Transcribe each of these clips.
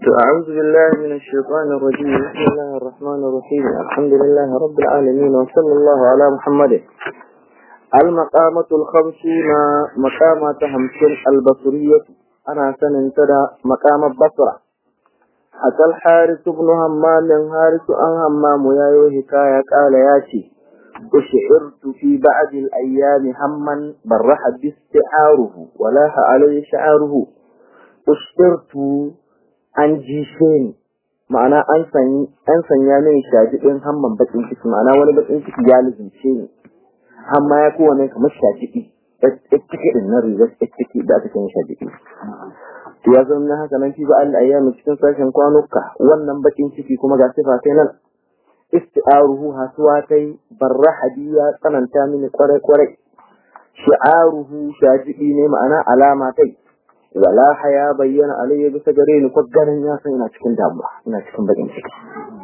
أعوذ بالله من الشيطان الرجيم بسم الله الرحمن الرحيم الحمد لله رب العالمين وصلى الله على محمد المقامة الخمسون مقامة همسون البصرية أنا سننتدى مقام البصرة أتى الحارث بن همام حارث أن همام يايو حكاية قال ياتي أشعرت في بعض الأيام هما برح باستعاره ولاح عليه شعاره أشعرت an jishe ni ma'ana an sanya min shaji ɗin hamman bakin ciki ma'ana wani bakin ciki ya lizince ni amma ya kowane kamar shaji ɗi ciki ɗin na rigar ciki da aka sanya shaji ɗi to ya zama na haka nan fi ba Allah ayyami cikin sashen kwanuka wannan bakin ciki kuma ga sifa sai nan isti'aruhu hasuwa kai barra hadiya tsananta mini kwarai kwarai shi'aruhu shajiɗi ne ma'ana alama kai wala haya bayyana alayya bisa gare ni ko ganin ya san ina cikin damuwa ina cikin bakin ciki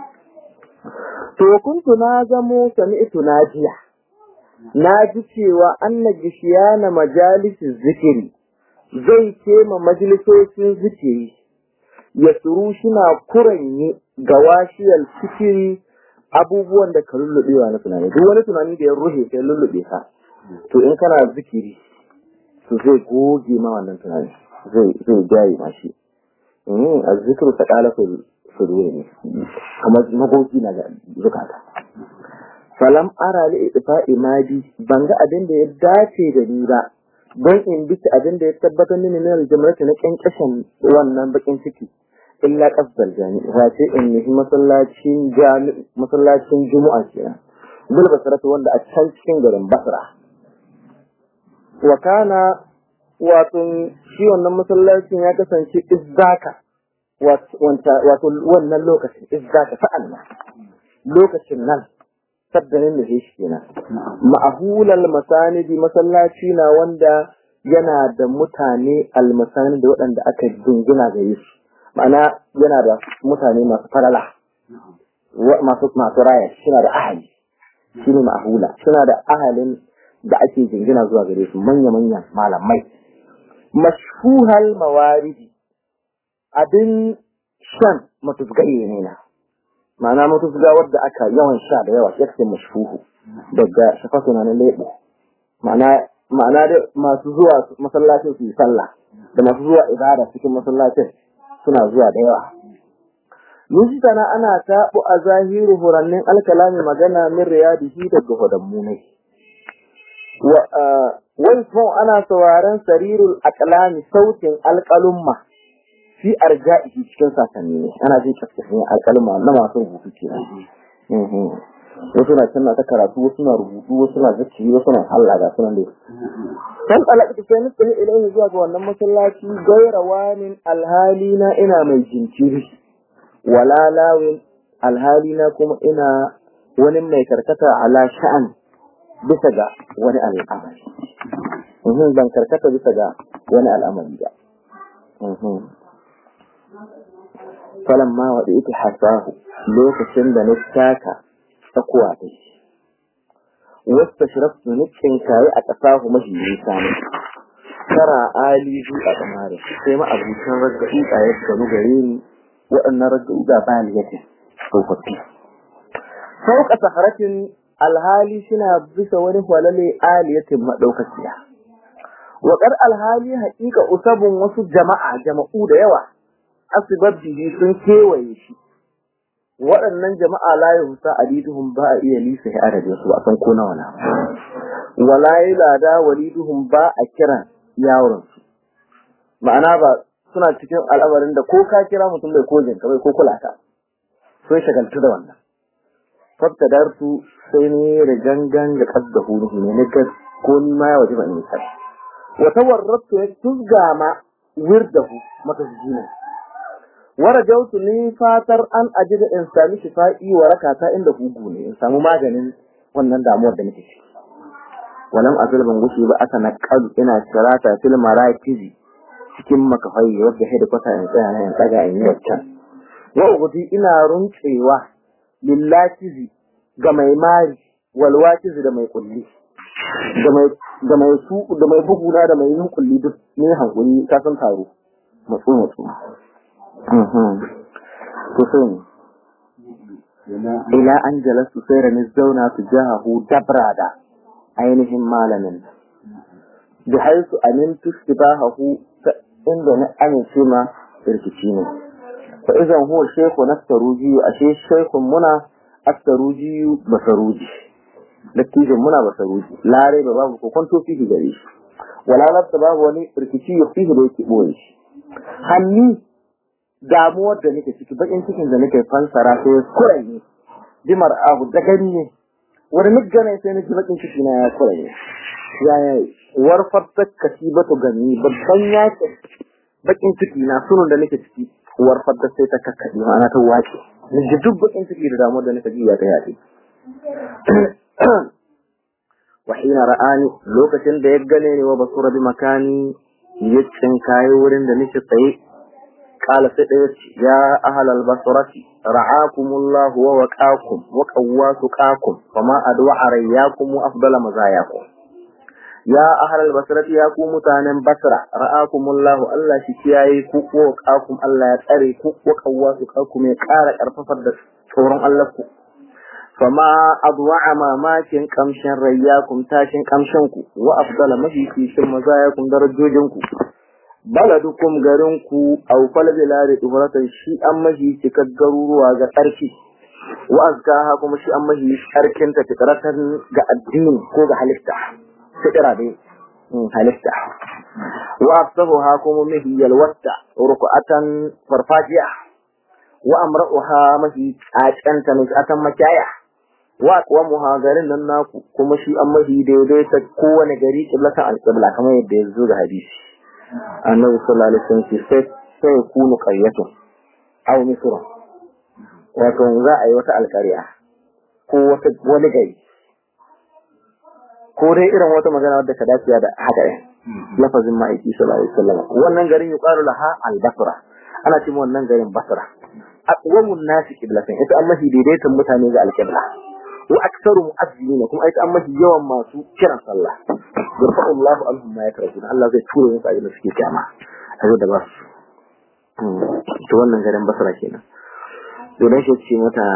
to kuntu na zamo sami'tu najiya na ji cewa anna gishiyana majalisin zikiri zai ce ma majalisocin zikiri ya suru shina kuranye ga washiyar fikiri abubuwan da ka lullubewa na tunani duk wani tunani da ya ruhe sai lullube ka to in kana zikiri to zai goge ma wannan tunani zai jaye mashi a zikiru ta kala sudure ne kamar magogi na zukata falam ara li idfa imadi ban ga abin da ya dace da ni ba don in bi abin da ya tabbatar mini na aljamrata na kyankashin wannan bakin ciki illa qasdal jami wace in yi masallacin jami masallacin juma'a kenan bil basratu wanda a can cikin garin basra wa kana wato shi wannan masallacin ya kasance izzaka wato wannan lokacin izzaka sa'an nan lokacin nan sabdanin da shi kenan ma'ahulal masanidi masallaci na wanda yana da mutane almasani da waɗanda aka jingina ga su ma'ana yana da mutane masu farala masu masu raya suna da ahali shine ma'ahula suna da ahalin da ake jingina zuwa gare su manya-manyan malamai mashfuhal mawaridi abin shan matuzgaye ne na ma'ana matuzga wadda aka yawan sha da yawa yake mashfuhu daga shafatu na lebo ma'ana ma'ana da masu zuwa masallacin su yi sallah da masu zuwa ibada cikin masallacin suna zuwa da yawa Nushi na ana taɓo a zahiru hurannin alkalami magana min riyadihi daga hodammunai. Waifon ana sauraron sarirul akalami sautin alkalumma fi arja'ihi cikin sasanni ne ana jin kaskashin alkalumma na masu rubutu kenan. Wasu na can na ta karatu, wasu na rubutu, wasu na zaki, wasu na halla ga sunan dai. Kan alaƙa sai ni tsaye ilaihi zuwa ga wannan masallaci gaira wanin alhali na ina mai jinkiri. Wala lawin alhali na kuma ina wani mai karkata ala sha'an bisa ga wani al'amari. Ban karkata bisa ga wani al'amari ba. Falan ma waɗa ita hasahu lokacin da na taka tsakuwa ta shi. Wasu shiraftu nukin kayi a ƙasahu mafi nisa ne. Tara ali zu a ƙamarin sai ma abincin raggaɗi a yadda gare ni waɗannan raggaɗi ga bayan yake tsofaffi. Sauka saharatin alhali suna bisa wani walale aliyatin maɗaukaciya. Waƙar alhali haƙiƙa usabun wasu jama'a jama'u da yawa, asibabbihi sun kewaye shi. Waɗannan jama'a la ya husa aliduhum ba a iya lisa ya adadin su a san ko nawa na. Wala yi lada waliduhum ba a kiran yawon su. Ma'ana ba suna cikin al'amarin da ko ka kira mutum bai ko jinka bai ko kula ka. Sun shagaltu da wannan. Fabtadartu sai ne da gangan da kadda huruhu ne nika ko ni ma ya waje ba in yi wa tawarratu ya tuzga ma wirdahu mata jina wa rajautu ni fatar an ajida in sami shifa'i wa rakata inda hugu ne in samu maganin wannan damuwar da nake ciki walam azal ban gushi ba aka naqalu ina sirata fil marakizi cikin makafai wadda hedikwata in tsaya na in tsaga in yi waccan wa ugudi ina runcewa lillakizi ga mai mari walwakizi da mai kulli da mai su da mai buguna da mai yin kulli duk ne hankuli ka san taro matsu matsu kusan ila an jalasu sai da zauna su jahahu dabra da ainihin malamin da haisu amintu istibahahu inda na amince ma rikici ne fa idan huwa shaykhu nastaruji ashe shaykhun muna astaruji basaruji dattijan muna basaruji lare ba babu ko kwanto fihi gare shi wala labta babu wani rikici ya fihi da yake boye shi hanni damuwar da nake ciki bakin cikin da nake fansara sai ya kuranye jimar abu da gani ne wani migana sai nake bakin ciki na ya kuranye ya warfar ta kasibatu gani babban yaki bakin ciki na sunun da nake ciki warfar ta sai ta kakkaɗe ma'ana ta wace ni duk bakin ciki da damuwar da nake ji ya ta yaɗe وحين رآني لوكتين da ya gane ni wa basura bi makani ya tsinkaye wurin da nake tsaye qala sai da ya ahal al basrati ra'akumullah wa waqakum wa qawwasuqakum fama adwa arayyakum wa afdala mazayakum ya ahal al basrati ya ku mutanen basra ra'akumullah Allah shi kiyaye ku wa waqakum Allah ya tsare ku wa qawwasuqakum ya ƙara karfafar da tsoron Allah ku fama adwa'a mamakin kamshin rayyakun tashin kamshinku wa afdala mafi kishin mazayakun darajojinku baladukum garinku aw fal bilari tuhuratan shi an mahi cikar garuruwa ga tsarki wa azkaha kuma shi an mahi tsarkin ta fitratan ga addini ko ga halitta fitra dai halitta wa afsahuha kuma mahi yalwatta ruku'atan farfajiya wa amra'uha mahi tsacanta nusatan makiyaya wa kuwa muhagarin nan naku kuma shi an mahi daidai ta kowane gari kiblatan alƙibla kamar yadda ya zo da hadisi annabi sallallahu alaihi wasallam sai sai ya kunu qaryatu aw misra wato za a yi wata alƙarya ko wata wani gari ko dai irin wata magana wadda ka dace da haka ne lafazin ma'aiki sallallahu alaihi wasallam wannan garin yuqalu laha al-basra ana cewa wannan garin basra aqwamun nasi qiblatan ita Allah daidaitan mutane ga alqibla wa aktsaru mu'azzina kuma ita amma yawan masu kiran sallah yarfa'u Allahu anhum ma yakrahun Allah zai tura musu abin da suke kyama azo da ba su to wannan garin basra kenan to dan shi ce mata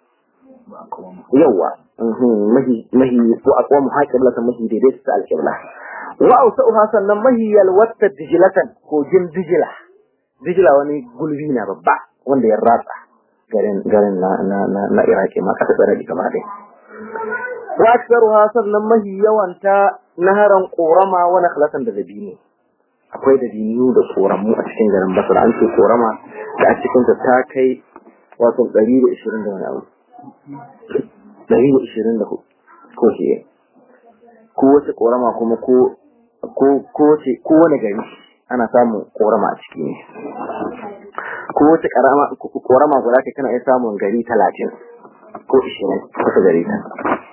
yawa mahi mahi ko aqwamu haqiblatan mahi daidaitan ta alqibla wa awsa'uha sannan mahi yalwatta dijlatan ko jin dijla dijla wani gulbi na babba wanda ya ratsa garin garin na na na, na Iraki ma kasa tsare gaba dai wa aktsaruha sannan mahi yawanta naharan korama wa nakhlatan da dabino akwai dabino da koramu a cikin garin Basra an ce korama da a cikin ta ta kai wato 120 da wani abu 120 da ko ce ko wace korama kuma ko ko ko ce ko wani gari ana samun korama a ciki ne ko wace karama korama guda ce kana iya samun gari talatin ko ishirin wata gari ta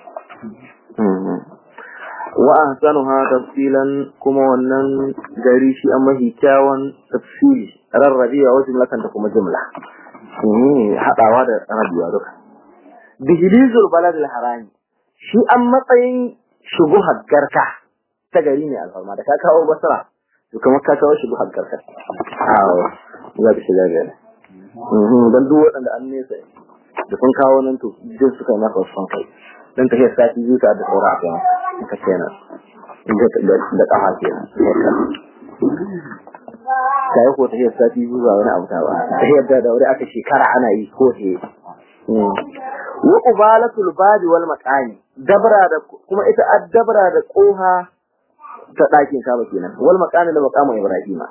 wa ahsanuha tafsilan kuma wannan gari shi an mahi kyawun tafsiri rarrabewa wajen jumlatan da kuma jumla haɗawa da rabewa duka bihilizul balad harami shi an matsayin shubuhar garka ta gari ne alfarma da ka kawo basra to kamar ka kawo shubuhar garka awo za ka shiga gari don duk waɗanda an nesa da sun kawo nan to jin suka yi maka wasu kai don ta hiyar sati biyu ta da saura a kan ka kenan da ƙafa kenan ta yi ko ta hiyar sati biyu ba wani abu ta ba ta hiyar da da wuri aka shekara ana yi ko he wa qubalatul babi wal maqami dabra da kuma ita addabra da koha ta ɗakin kaba kenan wal maqami da maqamu ibrahima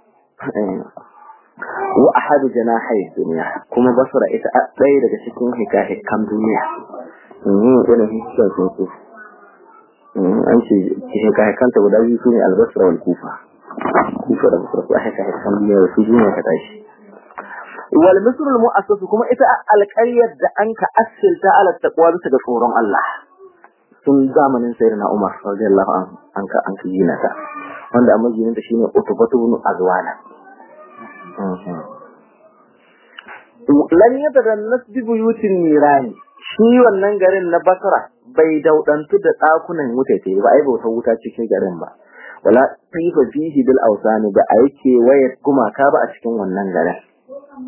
wa ahadu janahi dunya kuma basra ita ɗaya daga cikin hikahikan duniya mm irin hikikan sun su an ce hikahikan ta guda biyu sune albasra wal kufa kufa da basra su hikahikan duniya su duniya ka tashi wal misr al mu'assas kuma ita alƙaryar da an ka asilta ala taqwa bisa ga tsoron Allah tun zamanin sayyidina Umar radiyallahu anhu an ka an ka gina ta wanda amma ginin ta shine utubatu ibn azwana lan yatadannas bi buyutin nirani shi wannan garin na Basra bai daudantu da dakunan wuta ce ba ai bautar wuta cikin garin ba wala fifa fihi bil awsani ba ai ke wayar gumaka ba a cikin wannan garin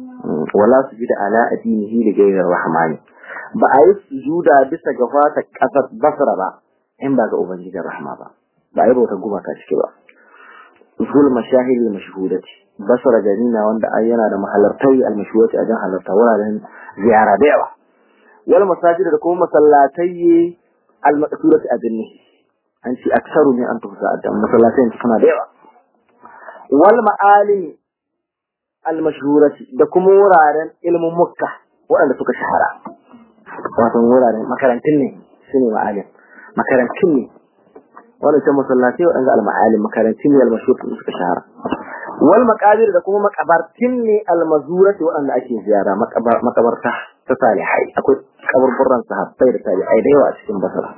wala sujida ala adinihi li ghayri rahmani ba a yi sujuda bisa ga fata kasar basra ba in ba ga ubangijin rahma ba ba a yi bautar gumaka ciki ba zul mashahili mashhudati basra gari na wanda ai yana da mahalartai al-mashhudati a jan halarta wuraren ziyara da yawa wal masajid da kuma masallatai al-maqsurati a jinni an ci aksaru ne an tufsa da masallatai suna da yawa wal ma'alim al-mashhurati da kuma wuraren ilmin mukka waɗanda suka shahara wato wuraren makarantun ne shine ma'alim makarantun ne wanda ce masallatai waɗanda al-ma'alim makarantun ne al-mashhur suka shahara wal maqabir da kuma makabartin ne al-mazurati waɗanda ake ziyara makabarta ta salihai akwai kaburburan sahabbai da tabi'ai da yawa a cikin basra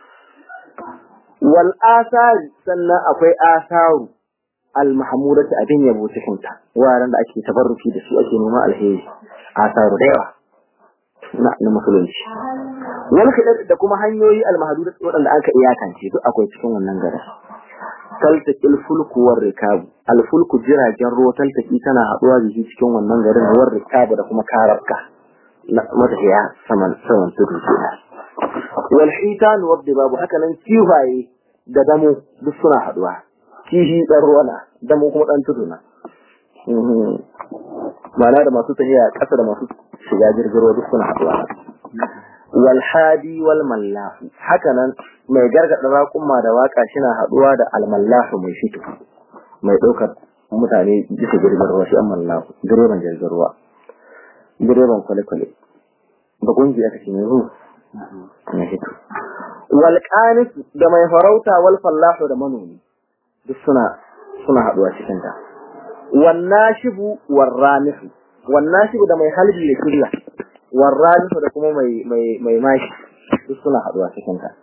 wal asari sannan akwai asaru al-mahmudati abin yabo cikin ta wuraren da ake tabarruki da su ake neman alheri asaru da yawa na na musulunci wal khidad da kuma hanyoyi al-mahdudat waɗanda aka iyakance duk akwai cikin wannan garin taltaqil fulku war rikab al fulku jiragen ruwa taltaki tana haduwa da shi cikin wannan garin war rikab da kuma karabka na matafiya saman saman tudu kenan wal hitan wa babu haka nan kifaye da damo duk suna haduwa kishi dan ruwa na damo kuma dan tudu na ma'ana da masu tafiya ƙasa da masu shiga jirgin ruwa duk suna haduwa wal hadi wal mallahu hakanan mai gargada raƙumma da waka shina haduwa da al mallahu mai fito mai daukar mutane bisa jirgin ruwa shi an mallahu direban jirgin ruwa direban kwale-kwale da kungiya take ne ru na fito wal qanis da mai farauta wal fallahu da manomi duk suna suna haduwa cikin ta wan nashibu war ramihu wan nashibu da mai halbi da kiriya warralifu da kuma mai mai mai mashi duk suna haduwa cikin ta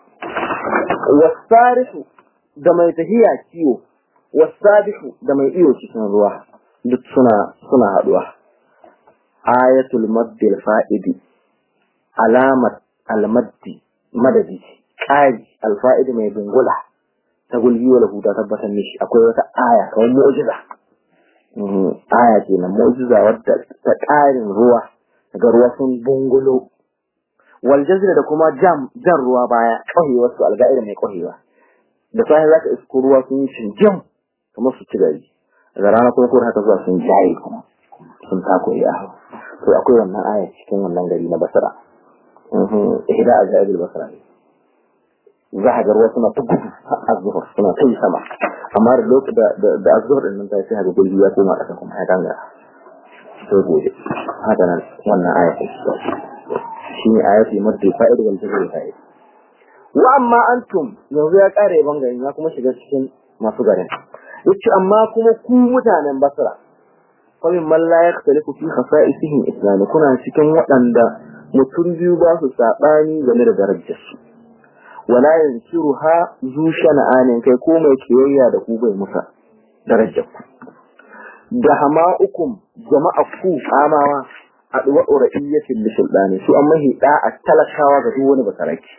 wasarifu da mai tahiya kiwo wasabihu da mai iyo cikin ruwa duk suna suna haduwa ayatul maddil fa'idi alamat almaddi madadi qari alfa'idi mai dungula ta gulbi wala huda tabbatar mishi akwai wata aya kamar mu'jiza aya kenan mu'jiza wadda ta ƙarin ruwa daga ruwa sun bungulo wal jazra da kuma jam jan ruwa baya kauyewa su alga'ira mai kauyewa da sai zaka isko ruwa sun yi shinjin kamar su ci gari daga rana kuma ko haka zuwa sun jaye kuma sun tako ya to akwai wannan aya cikin wannan gari na basra mhm ihda ajabil basra za a ga ruwa suna ta gudu azzuhur suna ta yi sama amma da lokacin da da azzuhur din nan ta sai haka gulbi ya koma kasa kuma ya danga sai gobe haka nan wannan aya ta shi ne ayati madda fa'id wal jazr fa'id wa amma antum yanzu ya kare bangaren ya kuma shiga cikin masu garin yace amma kuma ku mutanen basra fa min man la yakhtalifu fi khasa'isihim islam kuna cikin waɗanda mutum biyu ba su sabani game da darajar su wala yansuruha zu shana'anin kai ko mai kiyayya da ku bai musa darajar ku da hama'ukum jama'a ku amawa a duwa uraiyatin lisulɗani su an mahi a talakawa ga duk wani basaraki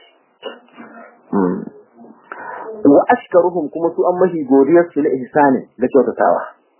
wa ashkaruhum kuma su an mahi godiyar su na ihsani da kyautatawa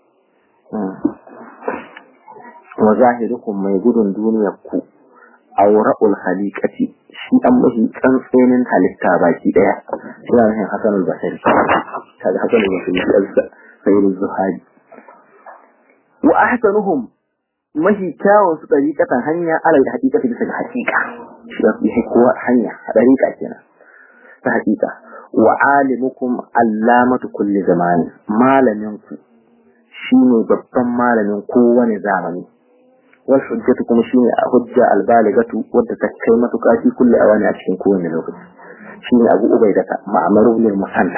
wa zahirukum mai gudun duniyar ku awra'ul khaliqati shi an mahi tsantsenin halitta baki daya shi ne Hassan al-Basri kaga Hassan al-Basri sayyid zuhari wa ahsanuhum mahi kyawun su dariƙatan hanya alal haqiqati bisa ga haqiqa shi ya fi kowa hanya dariƙa kenan ta haqiqa wa alimukum allamatu kulli zamani malamin ku shine babban malamin kowane zamani wal hujjatu kuma shine hujja albaligatu wadda ta kai matuƙa fi kulli awani a cikin kowane lokaci shine abu ubaidata ma'amaru lil musanna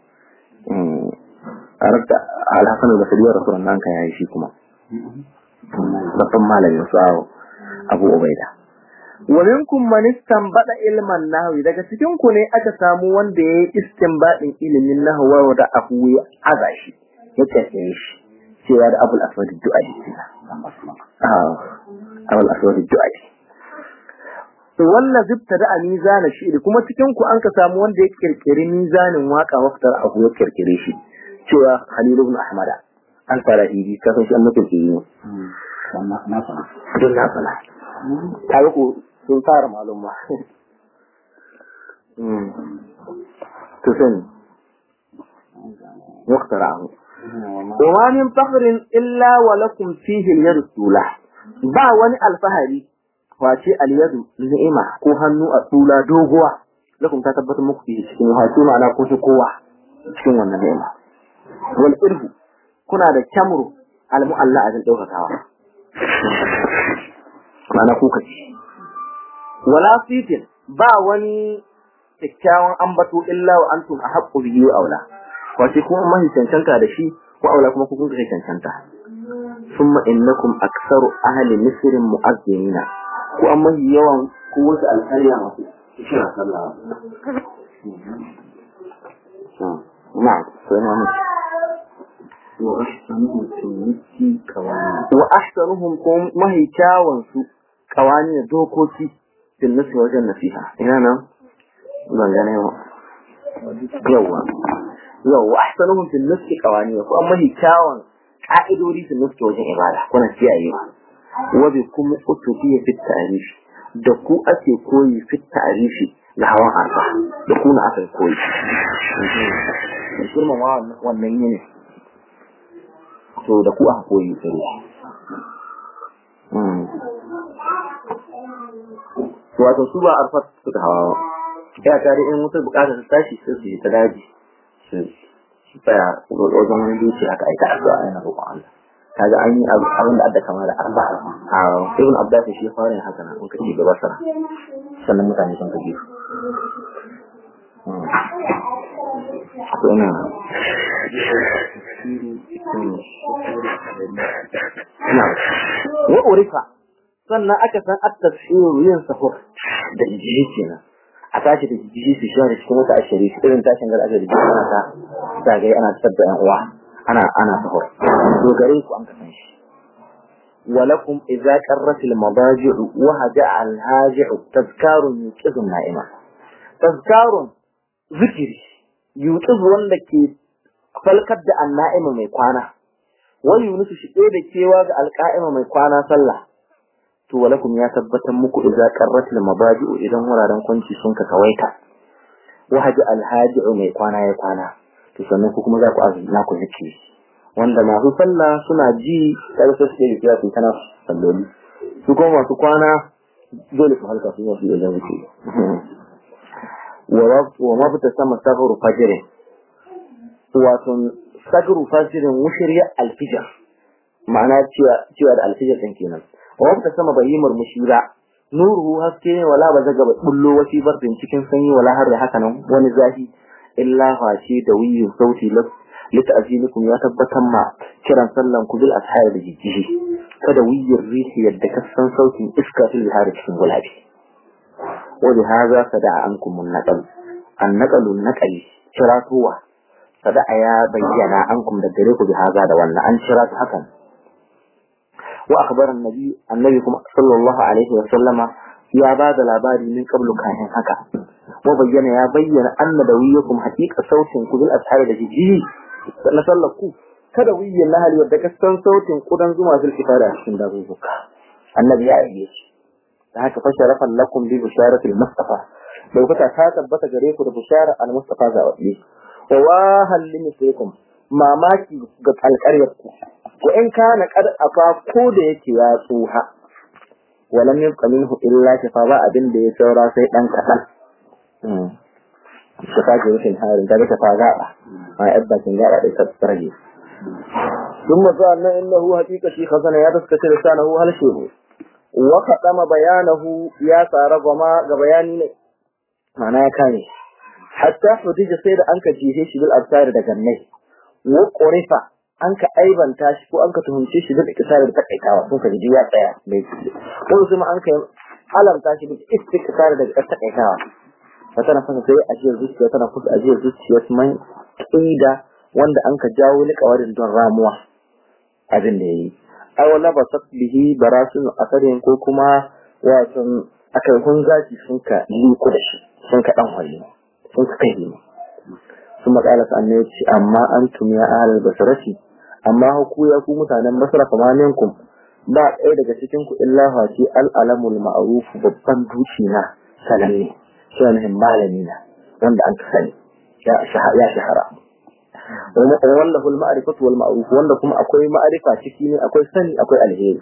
a rabta alhassan al-basri wa rasulun nan kan yayi shi kuma babban malamin su abu ubaida wa minkum man istanbada ilman nahwi daga cikin ku ne aka samu wanda yayi istinbadin ilimin nahwa wa da abu ya azashi ya tafiye shi cewa da abul aswad du'ai ah abul aswad du'ai wannan zibta da mizana shi kuma cikin ku an ka samu wanda ya kirkiri mizanin waka waftar abu ya kirkire shi cewa Khalil ibn Ahmad al-Farahidi ka san shi an mutunci ne na fara don na fala ta yi ku sun fara malum ma to sani muktara ahu wa min fakhrin illa wa lakum fihi al-yadu tula ba wani alfahari wace al-yadu ni'ima ko hannu a tula doguwa lakum ta tabbatar muku fihi cikin wato ma'ana ko shi kowa cikin wannan ni'ima wal irhu kuna da kyamru al-mu'alla a daukakawa ma'ana kuka ci wala fitin ba wani kyakkyawan ambato illa wa antum ahaqqu bihi wa aula wace kuma mahi cancanta da shi wa aula kuma kun kai cancanta summa innakum aktsaru ahli misr mu'azzimina ku an mahi yawan ku wasu alƙarya masu kira sallah na'am sai na mutu wa ahsanuhum sunnati kawani wa ahsanuhum kum mahi kyawun su kawani da dokoki fil nasi wajen nasiha ina nan ban gane ba yawa yawa ahsanuhum fil nasi kawani ko amma hi kyawun ka'idodi fil nasi wajen ibada kuna kiyayewa wa bi kum utubi fi ta'rif da ku ake koyi fi ta'rif na hawan arfa da ku na aka koyi girma wannan yini to da ku aka koyi sai wato su ba arfat suka hawa ya tare in mutum bukatar su tashi sai su yi ta daji su tsaya wajen wani duki haka aika addu'a yana roƙon Allah kaga an yi abin da adda kama da arba a ibn abbas shi ya fara yin haka nan in ka ci gaba sana sannan mutane sun kaji su ina wa urifa sannan aka san at-tafsir yin sahur da jiji kenan a tashi da jiji su shi cikin wata ashari irin tashin gar ashari ana ta zagaye ana tsabda yan uwa ana ana sahur to gare ku an kasan shi ولكم إذا قرت المضاجع وهجع الهاجع تذكار يوقظ النائمة تذكار ذكري يوقظ وندك فلقد النائمة mai kwana wani yunusu shi da kewa ga alƙa'ima mai kwana sallah to walakum ya tabbatar muku idza qarratil mabadi'u idan wuraren kwanci sun ka kawaita wahaji alhaji'u mai kwana ya kwana to sannan ku kuma za ku azumi na ku zikiri wanda masu sallah suna ji sai su ke kira su kana salloli su kuma masu kwana dole su halka su yi wajen zikiri wa mabta sama sagru fajr wato sagru fajrin wushriya alfijr ma'ana cewa da alfijir din kenan wanda sama bai yi murmushi ba nuruhu haske ne wala ba zaga bullo wasi bardin cikin sanyi wala har da haka nan wani zafi illa fashi da wiyu sauti lita'zimikum ya tabbatar ma kiran sallan ku bil ashar da jijjihi kada wiyar rihi yadda ka san sautin iska fil bihar cikin gulabi wa bi hadha sada'a ankum an-naqal an-naqalu naqali kiratuwa sada'a ya bayyana ankum da gare ku bi hadha da wannan an kiratu hakan وأخبر النبي النبي صلى الله عليه وسلم يا بعد العباد من قبل كان هكا وبين يا بين أن دويكم حقيقة صوت كل الأسحار التي جي نسلكوا kada wiyin lahali wadda ka san sautin kudan zuma fil kifara a cikin dazuzuka annabi ya yi shi da haka fa sharafan lakum bi bisharatil mustafa daukaka ta tabbata gare ku da bishara al mustafa zawabi wa wahal limithaikum mamaki ga alƙaryar ku ko in kana kad afa ko da yake ya tsuha walam yabqa minhu illa shafa ba abin da ya saura sai dan kadan hmm shafa ga rufin harin da ta faga ma yabba kin ga da ta tsarage ثم قال انه حقيقه شي خزنه ya taskace lisanahu hal shehu wa qadama bayanahu ya tsara gama ga bayani ne mana ya kane hatta hudija sai da anka jihe shi bil absar da gannai wa qurifa an ka aibanta shi ko an ka tuhumce shi da ikisar da takaitawa sun ka ji ya tsaya bai ko kuma an ka alamta shi da istikrar da takaitawa wata na fasa sai ajiyar zuciya tana kusa ajiyar zuciya man kida wanda an ka jawo liƙawarin don ramuwa abin da yayi ai wala ba bihi barasun asarin ko kuma wato akarkun zaki sun ka liku da shi sun ka dan hali sun ka kai ne sun makala sa annabi ce amma antum ya ahlal basarati amma ku ya ku mutanen basra kama minkum ba ɗaya daga cikin ku illa face al'alamul ma'ruf babban duci na sananne sunan malami na wanda an sani ya shahara wallahu al-ma'rifatu wal ma'ruf wanda kuma akwai ma'arifa ciki ne akwai sani akwai alheri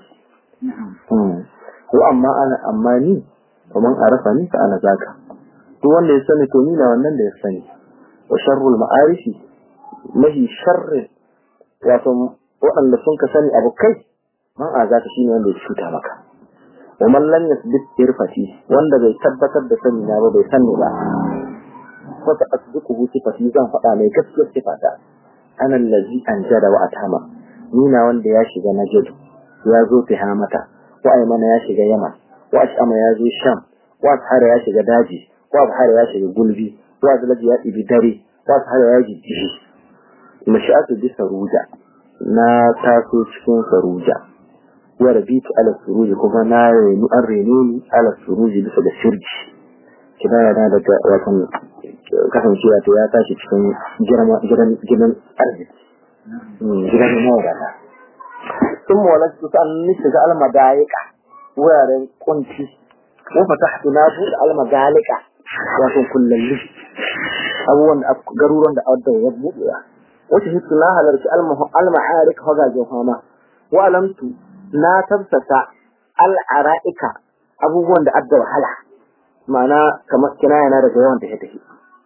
ko amma ana amma ni kaman arafa ni fa ana zaka duk wanda ya sani to ni na wannan da ya sani wa sharrul ma'arifi mahi sharrin wato waɗanda sun ka sani abu kai man a zaka shine wanda ya cuta maka wa man lam yasbit irfati wanda bai tabbatar da sani na ba bai sani ba wata asdiquhu sifati zan faɗa mai gaskiyar sifata ana allazi anjada wa atama ni na wanda ya shiga najid ya zo tihamata wa aymana ya shiga yaman wa ashama ya zo sham wa ashara ya shiga daji wa ashara ya shiga gulbi wa azlaji ya ibi dare wa ashara ya jijjihi mashi'atu bi saruja na taso cikin saruja wa rabitu ala suruji kuma na renu an renu ni ala suruji bisa da shirji kina yana daga wasan kasancewa ta ya tashi cikin gidan gidan arziki gidan mawadata sun mawalar su ta an shiga almadayika wuraren kunci ko fatahtu na buɗe almadalika wato kullalli abubuwan da garuruwan da adda ya buɗe wata hitu na halarci alma'arik hagajen fama wa alamtu na tabsata al'ara'ika abubuwan da adda wahala ma'ana kamar kinaya na daga yawan tafi-tafi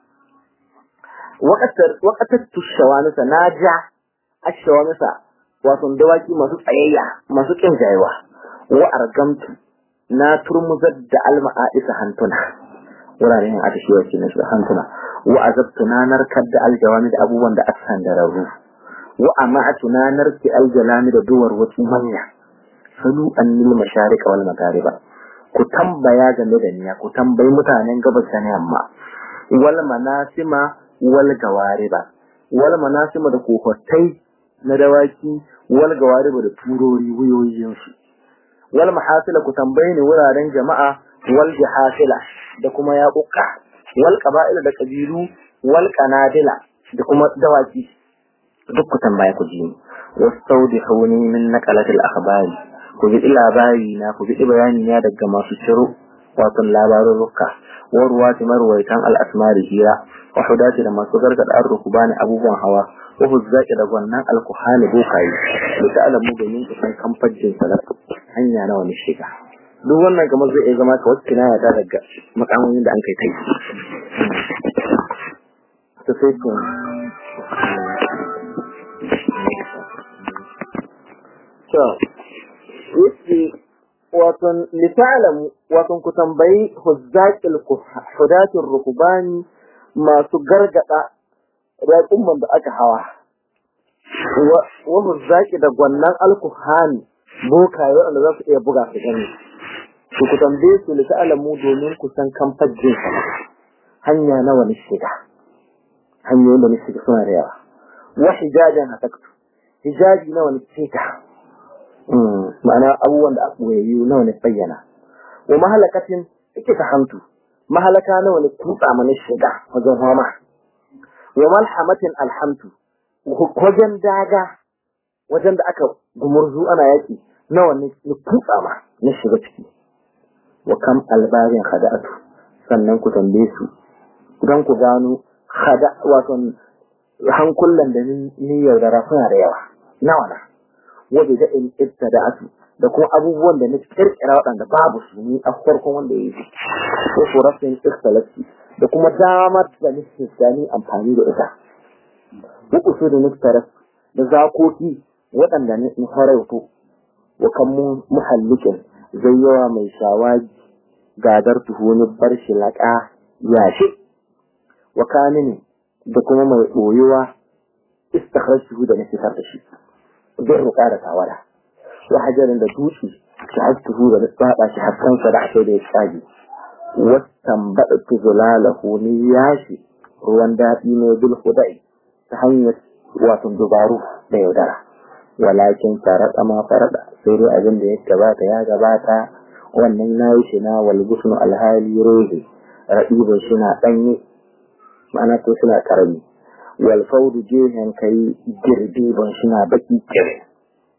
waƙatattu shawanisa na ja a shawanisa wato dawaki masu tsayayya masu ƙin jayewa wa argamtu na turmuzar da alma'a'isa hantuna wuraren yin atashewa ke nasu hantuna wa azabtu na narkar da aljawami da abubuwan da aka sandararru wa ama'atu na narke aljalami da duwar wasu manya salu annil masharika wal magariba ku tambaya game da niya ku tambayi mutanen gabas da yamma wal manasima wal gawariba wal manasima da kofatai na dawaki wal gawariba da turori wuyoyin su wal mahasila ku tambaye ni wuraren jama'a wal jahasila da kuma yaƙuƙa wal qaba'ila da kabilu wal qanadila da kuma dawaki duk ku tambaya ku ji ni wastawdihuni min naqalatil akhbari ku bi labari na ku bi bayani na daga masu ciro wato labarin rukka wa ruwati marwaitan al-asmari hira wa hudati da masu gargada an rukubani abubuwan hawa wa huzzaki da gwannan alkuhani bokayi da ta'alamu domin ku san kamfajin salat hanya nawa ne shiga duk wannan kamar zai iya zama kawai kinaya ta daga makamomin da an kai kai ta sai ku yake waton litalamu waton ku tambayi huzzaqil hudatir rukubani masu gargada raƙumman da aka hawa wa huzzaqi da gwannan alkuhani bokaye wanda za su iya buga su gani ku ku tambaye su litalamu domin ku san kamfajin hanya nawa ne shiga hanyoyin da ne shiga suna da yawa wa hijajan hataktu hijaji nawa ne shiga ma'ana abubuwan da aka yi nawa ne bayyana wa mahalakatin ike ta hantu mahalaka nawa ne tutsa mana shiga wajen hama wa malhamatin alhamtu wajen daga wajen da aka gumurzu ana yaki nawa ne tutsa ma na shiga ciki wa kam albarin khada'atu sannan ku tambaye su don ku gano khada wato hankulan da ni yaudara suna da yawa nawa na wadda da in ibtada'atu da kuma abubuwan da na kirkira waɗanda babu su ni a farkon wanda ya yi ko ko rasin ikhtilati da kuma damar da nake gani amfani da ita uku su da nuftaras da zakoki waɗanda na farauto wa kan muhallikin zai yawa mai shawagi gadar tuhoni bar shi laƙa yashi wa kanini da kuma mai ɓoyewa istakhrajtuhu da na fitar da shi zai ruƙa da tawara wa hajarin da dutse shi hastuhu da tsaba shi haskansa da ake da ya tsage wasan baɗa tuzulalahu ni yashi ruwan daɗi ne bil hudai ta hanyar wato dubaru da yaudara walakin farada ma farada sai dai abin da ya gabata ya gabata wannan na yi shi na walgusnu alhali rohe raɗibin shi na ɗanye ma'ana to suna karami walfaudu jehen kai girbibin shi na baki kire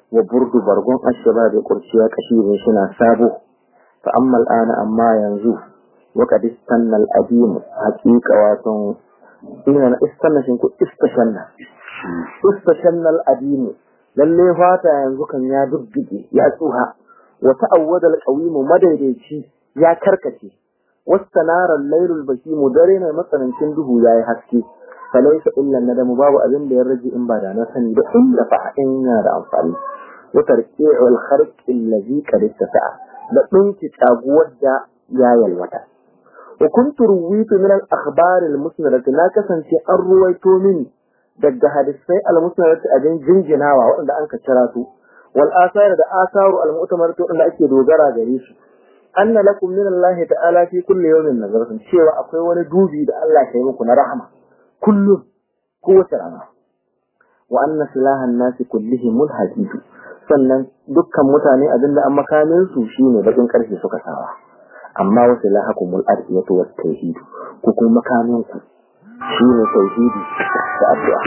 wa burdu bargon ashaba da kurciya kashirin shina sabo fa amma al'ana amma yanzu wa qad istanna al-adim haqiqa wato ina na istanna shin ku istashanna istashanna al-adim lalle fata yanzu kan ya dubdige ya tsuha wa ta'awwada al-qawim madaidaici ya karkace wastanara al-laylul bakim dare ne matsanancin duhu yayi haske falaisa illa nadamu babu abin da ya rage in ba da na sani ba illa fa in yana da amfani wa tarqi'u al-kharq allazi qad istata'a da dinki taguwar da ya yalwata wa kuntu ruwitu min al-akhbar al-musnadat na kasance an ruwaito mini daga hadisai al-musnadat a jin jinjinawa waɗanda an ka kira su wal asar da asaru al-mu'tamarat waɗanda ake dogara gare su anna lakum min Allah ta'ala fi kulli yawmin nazaratun cewa akwai wani dubi da Allah ya yi muku na rahama kullum kowace rana wa anna silahan nasi kullihim mulhadid sannan dukkan mutane abinda an makamin su shine bakin karfe suka sawa amma wa silahakumul ardiyatu wat tauhid ku kuma makamin ku shine tauhidi da addu'a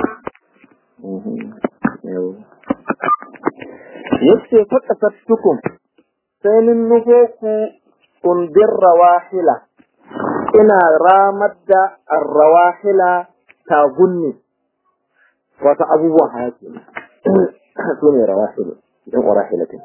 yace fakasattukum sai nin nufo ku kundir rawahila ina ramar da arrawahila tagunni wata abubuwan hayaki su ne rawahilu don warahilatin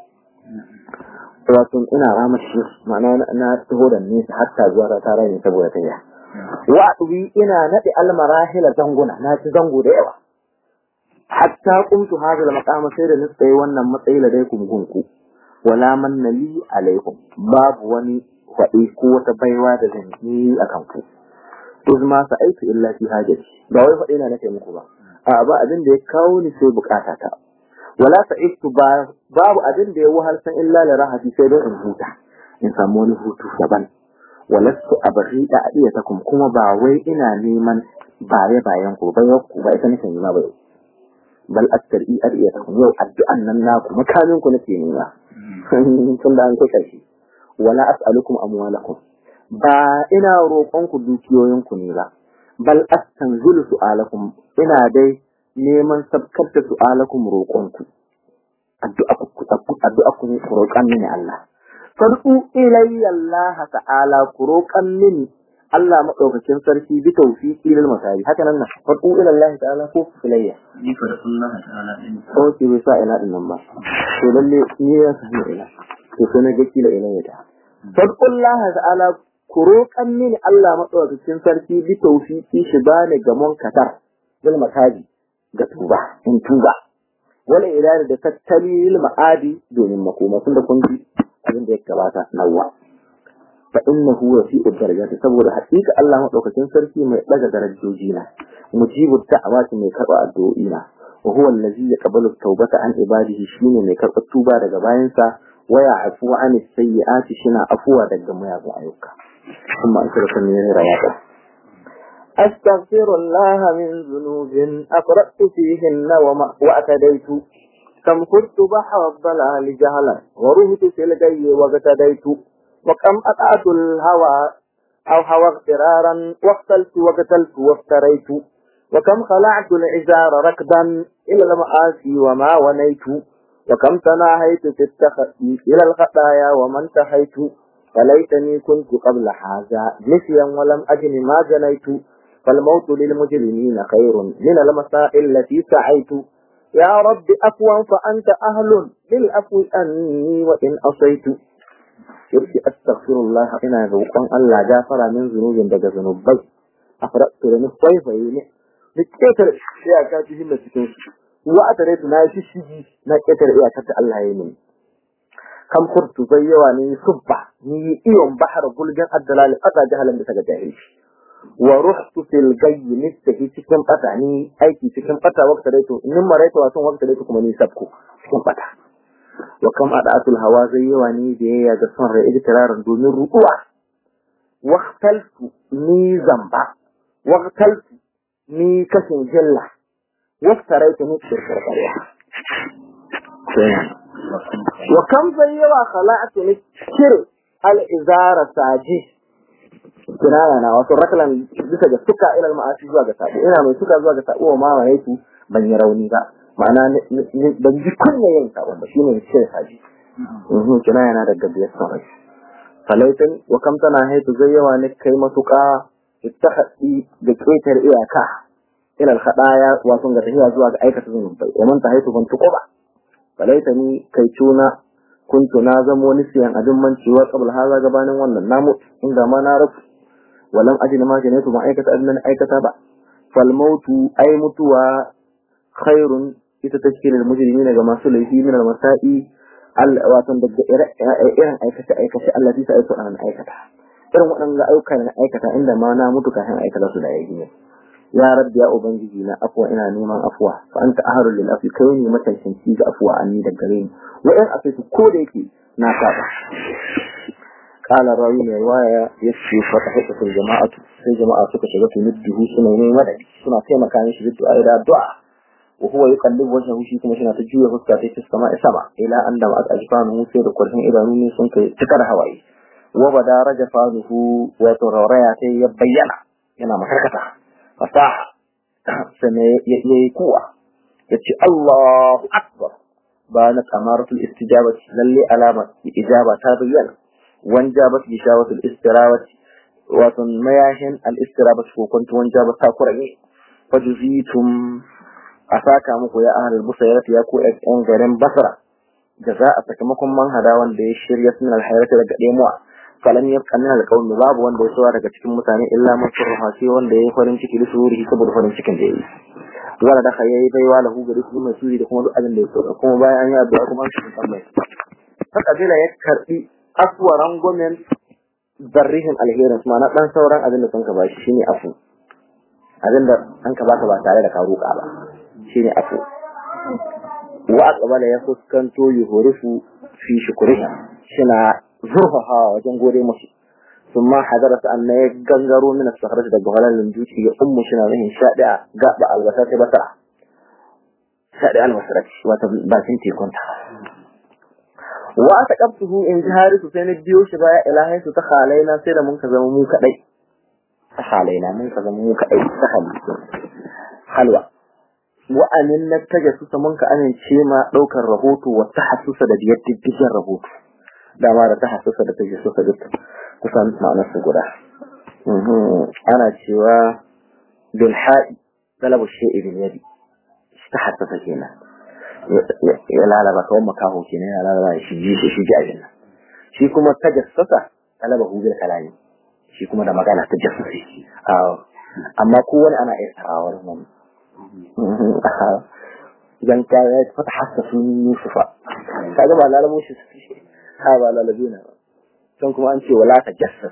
wato ina ramar shi ma'ana na taho da nesa hatta zuwa ta tara ne saboda ta wa ɗubi ina naɗe almarahila zanguna na ci zango da yawa hatta kumtu hazal maqama sai da ni tsaye wannan matsayi da dai gunku wala manna li alaikum babu wani faɗi ko wata baiwa da zan yi a kanku iz ma sa'aitu illa fi hajati ba wai faɗi na nake muku ba a ba abin da ya kawo ni sai bukata ta wala sa'aitu ba babu abin da ya wahalsan illa la rahati sai don in huta in samu wani hutu daban walastu abrida adiyatakum kuma ba wai ina neman baye bayan ku ba ku ba ita nake nema ba bal astari adiyatakum yau addu'an nan naku makamin ku nake nema tun da an kusa shi wala as'alukum amwalakum ba ina roƙon ku dukiyoyin ku ne ba bal astanzilu su'alakum ina dai neman sabkar da su'alakum roƙon ku addu'a ku addu'a ku ne ku roƙan mini Allah farqu ilayya Allah ta'ala ku roƙan mini Allah madaukakin sarki bi tawfiqi lil masari haka nan nan farqu ila Allah ta'ala ko ilayya ni farqullah ta'ala din ko ki bai sa ina din nan ba to lalle ni ya sani ila to sai na ga kila ilayya ta farqu Allah ta'ala ku roƙan mini Allah madaukakin sarki bi tawfiqi shi bani ga munkatar bil masari ga tuba in tuba wala idari da tattali lil ma'adi domin makoma tun da kun ji abin da ya gabata nawa fa innahu rafi'ud darajati saboda haƙiƙa Allah madaukakin sarki mai daga darajoji na mujibu da'awati mai karba addu'o'i na wa huwa allazi yaqbalu tawbata an ibadihi shine mai karba tuba daga bayansa wa ya'fu an sayyi'ati shina afuwa daga mayagun ayyuka kuma an karɓa ne rawata أستغفر الله من ذنوب أقرأت فيهن وما وأتديت كم كنت بحر الضلال جهلا ورهت في الجي واغتديت وكم أطعت الهوى أو هوى اغترارا واقتلت وقتلت وافتريت وكم خلعت العزار ركبا إلى المآسي وما ونيت وكم تناهيت في التخطي إلى الخطايا وما انتهيت فليتني كنت قبل هذا نسيا ولم أجن ما جنيت فالموت للمجرمين خير من المسائل التي سعيت يا رب أفوا فأنت أهل للأفو أني وإن أصيت يرشي أستغفر الله إنا ذوقا ألا جافر من ذنوب دق ذنوبي أفرأت لنفسي فيني نكتر إياكاته التي وأتريت ناشي الشجي نكتر إياكات الله يمين كم خرت زيواني صبح ني إيوم بحر بلغن الدلال أتا جهلا بسجد جاهلش wa ruhtu fil gayyi nistahi cikin bata ni aiki cikin bata waqta daitu in maraita wasun waqta daitu kuma ni sabku cikin bata wa kam adatul hawa zai yawa ni da yaya ga son rai iktiraran domin ruɗuwa waqtaltu ni zamba waqtaltu ni kashin jilla waqtaraitu ni shirkar ƙarya wa kam zai yawa khala'atu ni shir al-izara saji kinaya na wato rakalan bisa ga suka ilal ma'asi zuwa ga sabo ina mai suka zuwa ga sabo wa ma wa yake ban yi rauni ba ma'ana ban ji kunya yin sabon ba shine ne ce saji mhm kina yana daga biyar sarai falaitan wa kam tana haitu zai yawa ne kai matuƙa ittakhadi da ƙetar iyaka ila al-khadaya wato ga tafiya zuwa ga aikata zunubai wa man tahaitu ban tuquba falaitani kai tuna kuntu na zamo nisiyan abin mancewa qabla haza gabanin wannan namu inda ma na rafu walam ajin ma janaitu ma aikata abin nan aikata ba fal mautu ay mutuwa khairun ita tashkilul mujrimina ga masu laifi min al masa'i al wato daga irin aikata aikata Allah bisa aiko an aikata irin waɗanda ayyuka na aikata inda ma na mutu kafin aikata su da yayi ya rabbi ya ubangiji na afwa ina neman afwa fa anta aharul lil afi kai ne matanci ga afwa anni da gare ni wa in afaitu ko da yake na saba qala rawi mai waya yace fa tahatu jama'atu sai jama'a suka shiga su midduhu suna neman madadi suna taimaka mishi da du'a da du'a wa huwa yuqallibu wajhahu shi kuma yana ta juya fuska ta ta sama sama ila an da aka ajfanu sai da kurfin idanu ne sun kai cikar hawaye wa bada rajafanuhu wa turaraya sai ya bayyana yana makarkata fasaha sannan ya yi kuwa ya ce Allahu Akbar ba na kamaratul istijabati lalle alama ijaba ta bayyana wan jabat bishawatul istirawati wato mayahin al istirabati ko kuntu wan jabat ta kurage fajuzitum asaka muku ya ahlul busayrat ya ku yan garin basra jaza a sakamakon manhada wanda ya shirya sunan alhayrata daga demuwa falam yabqa min alqawmi babu wanda ya sawa daga cikin mutane illa man surha sai wanda yayi farin ciki da suri saboda farin cikin da yayi wala da kai yayi baiwa lahu gari kuma mai suri da kuma duk abin da ya so kuma bayan an yi addu'a kuma an cikin Allah ta kabila ya karbi aswaran gomen zarrihin alherin kuma na dan sauran abin da sun ka bashi shine afu abin da an ka baka ba tare da ka roƙa ba shine afu wa aqbala ya fuskanto yuhurifu fi shukriha shina zurfafa wajen gode musu ثم حضرت أن يجنجروا من الصخرة الجهلة للجوتي أم شنا به شادع قابع الوسط بسرع شادع الوسط وتباسنتي كنت وأتقبته إن جهاري سين الديوش بايا إلهي ستخالينا سيدا منك زمموك أي تخالينا منك زمموك أي تخالي حلوة وأن التجسس منك أن شيما لوك الرهوت والتحسس لديت الدجا الرهوت dama da ta hasasa da take so duk kusan ma'anar su guda ana cewa bil ha'i talabu shay'i bil yadi ta hasasa kenan ya lalaba kawai makaho kenan ya lalaba shi ji shi ji ajin shi kuma ta jassasa talaba hu bil kalami shi kuma da magana ta jassasi amma kowane ana iya sarawar nan idan ka ya fata hasasa sun yusufa kaga ba lalabo shi ha ba lalabina ba can kuma an ce wala ta jassas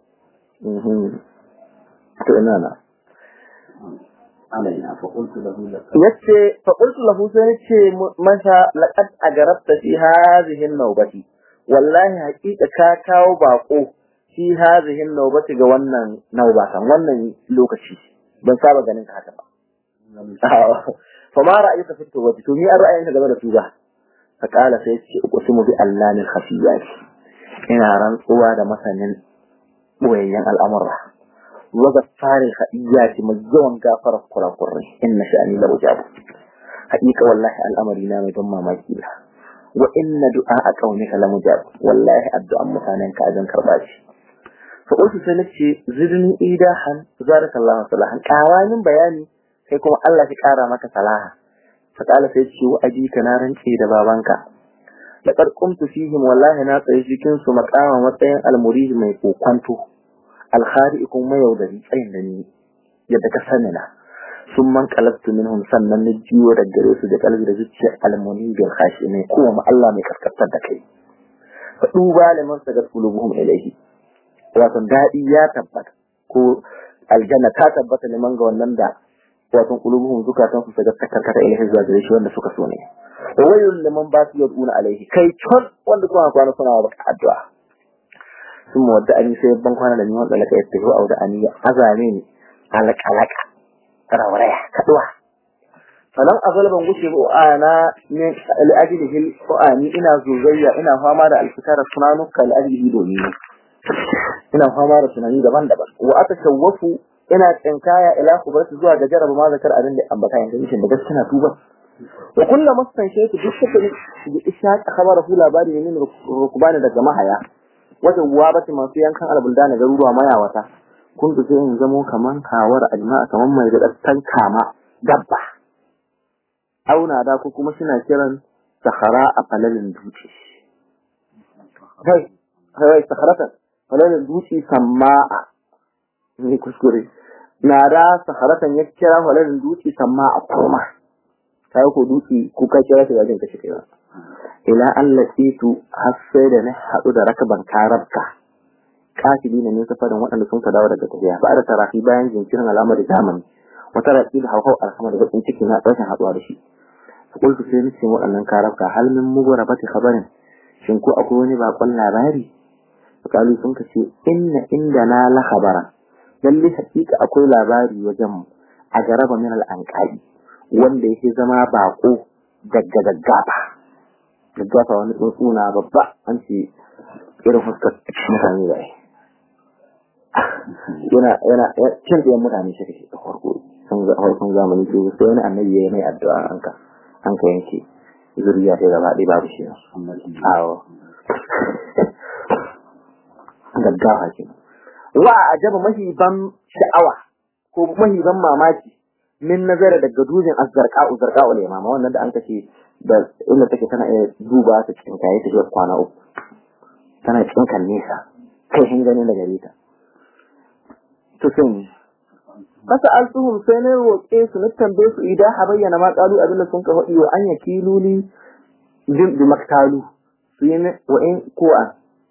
to ina na alaina fa qultu lahu laqad yace fa qultu lahu sai nace masa laqad agarabta fi hadhihi an-nawbati wallahi haqiqa ka kawo bako fi hadhihi an-nawbati ga wannan nauba kan wannan lokaci ban saba ganin ka haka ba fa ma ra'ayuka fi tawbati to ni an ra'ayinka game da tuba fa qala sai ce uqsimu bi allanil khafiyat ina rantsuwa da masanin boyayyen al'amura wa gaffari khadiyati mai yawan gafara kurakurai inna sha'ani la ujab haqiqa wallahi al'amari na mai ban mamaki la wa inna du'a qaumika la mujab wallahi addu'an mutanen ka azan karba shi fa usu sai nace zidni idahan zarakallahu salahan kawanin bayani kai kuma Allah ya kara maka salaha fa kala sai ce wa abika na rance da babanka laqad qumtu fihim wallahi na tsaye cikin su maqama matsayin almurid mai kokwanto alkhari kuma yaudari tsayin da ni yadda ka sani na sun man kalabtu minhum sannan na jiwo da gare su da kalbi da zuciya almuni bil khashi ne kuma Allah mai kaskantar da kai fa duba liman sagat qulubuhum ilayhi wato dadi ya tabbata ko aljanna ta tabbata liman ga wannan da wato qulubuhum zukatan su sagat takarkata ilayhi zuwa gare shi wanda suka so ne wayul liman ba su yaduna alaihi kai ton wanda kuma kwana suna baka addu'a sun wadda ani sai ban kwana da ni wanda laka ya tafi auda ani azame ni alaka alaka rawaraya kaduwa sanan azal ban gushe ba ana ne al'ajlihi alqani ina zuzayya ina fama da alfikara sunanuka al'ajlihi domin ina fama da sunani daban-daban wa atashawwafu ina tsinkaya ila kubarsu zuwa ga jaraba ma zakar abin da ambata yanzu mishin da gaskiya tuba wa kullum mastan shaitu duk suka da isha khabara su labari ne min rukubani daga mahaya wajen wabati masu yankan albulda na garuruwa mayawata kun sai in zamo kaman kawar ajma'a kaman mai da kama dabba auna da ko kuma suna kiran sahara a falalin dutse kai kai saharatan falalin dutse sama'a ne kuskure na da saharatan ya kira falalin dutse sama'a kuma kai ko dutse ko ka kira shi wajen kashe kai ila Allah situ har sai da na haɗu da rakaban karabka kafili ne ne safarin waɗanda sun ka dawo daga tafiya ba da tarafi bayan jinkirin alamar zamani wata rafi da hauhau alhamar da bakin ciki na ɗaukin haɗuwa da shi قلت sai nace waɗannan karabka hal min mughrabati khabarin shin ko akwai wani bakon labari kalu sun kace inna indana la khabara lalle hakika akwai labari wajen mu a garaba min al anqabi wanda yake zama bako daga gaggaba gaggaba wani tsuntsuna babba an ce irin fuskar mutane da yana yana cin da mutane shi kake da farko sun ga farkon zamani sai wani annabi ya yi mai addu'a an ka an ka yanke zuriya ta gaba ɗaya babu shi awo gaggawa ke wa a jaba mahiban sha'awa ko mahiban mamaki min nazara daga dujin azzarqa'u zarqa'u limama wannan da an kace da inda take tana iya duba ta cikin kayi ta zuwa kwana uku tana cikin kan nesa kai hin ganin da gare ta to sun fasa alsuhum sai na roƙe su na tambaye su idan ha bayyana ma ƙalu abin da sun ka faɗi wa an yaki luli jin bi maktalu su yi wa in ko an